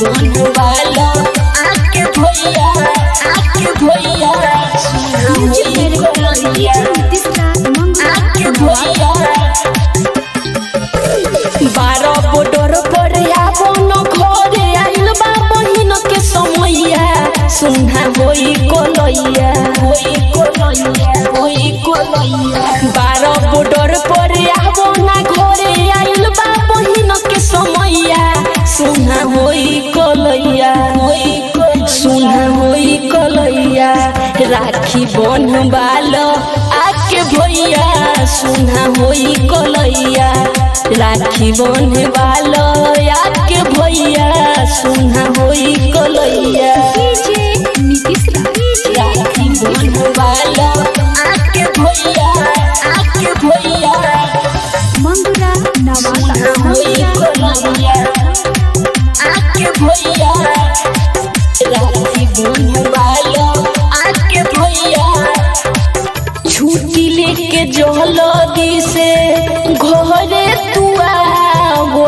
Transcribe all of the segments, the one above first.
बनवालो आके भैया आके भैया म्यूजिक डायरेक्टर भैया नीतीश राज आके मंगुरा भैया बारह बोडर पर आवन घरे आइल बा बहिन के समैया सुन्हा होई कोलैया होई कोलैया होई कोलैया बारह बोडर पर आवन घरे आइल बा बहिन के समैया सुन्हा होई कोलैया होई सुन्हा होई कोलैया राखी बनवाल आके भैया सुन्हा होई कोलैया राखी बनवाल आके भैया सुन्हा होई कोलैया डीजे नीतीश राज राखी बनवाल आके भैया आके भैया मंगुरा नवादा सुन्हा होई मंगुरा कोलैया आके भैया राखी बनवाल आके भैया छुट्टी लेके जलदी से घरे तू आवो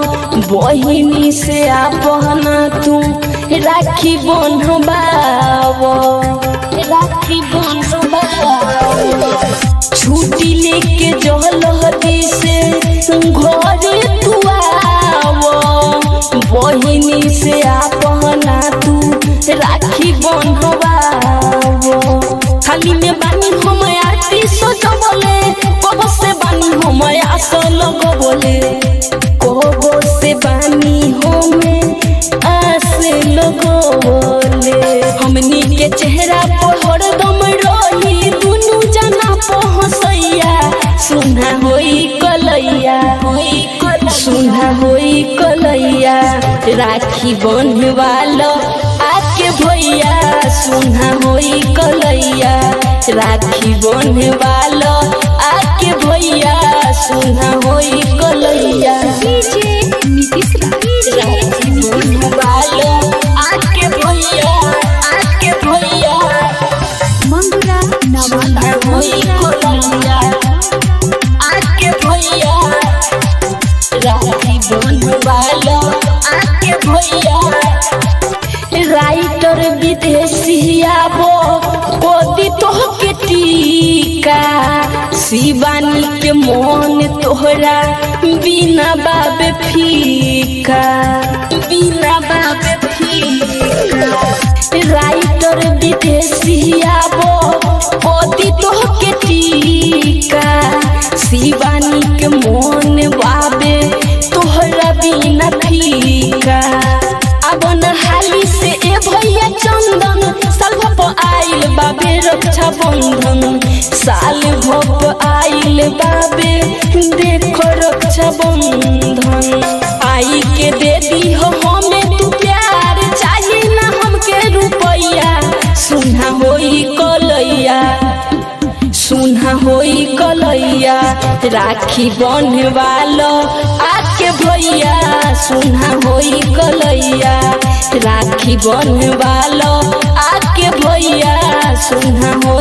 बहिनी से आपन तू राखी बंधवावो राखी बंधवावो छुट्टी लेके जलदी से घरे तू आवो बहिनी से आपना तू राखी बंधवावो खाली में बानी हम आरती सजबले कब से बानी हम आसल लगबले कब से बानी हम आसे लगबले हमनी के चेहरा पर हरदम रही दुनू जना पहसैया सुना होई कलैया होई सुना होई कलैया राखी बंधवाल आके भैया सुना होई कलैया राखी बंधवाल आके भैया सुना होई कलैया डीजे नीतीश राज राखी बंधवाल आके भैया आके भैया मंगुरा नवादा होई मंगुरा कलैया आके भैया राखी बनवाल आके भैया राइटर विदेशी आबो कोदी तोहके टीका शिवानी के मन तोहरा बिना बाबे फीका बिना बाबे फीका राइटर विदेशी आबो कोदी तोहके टीका शिवानी के मन बाबे तोहरा बिना फीका अब न हाली से ए भैया चंदन साल भप आइल बाबे रक्षा बंधन साल भप आइल बाबे देखो रक्षा बंधन आई के दे दी हो हमें तू प्यार चाहिए ना हमके रुपैया सुना होई कलैया सुना होई कलैया राखी बनवाल आके भैया सुना होई कलैया राखी बनवाल आके भैया सुना होई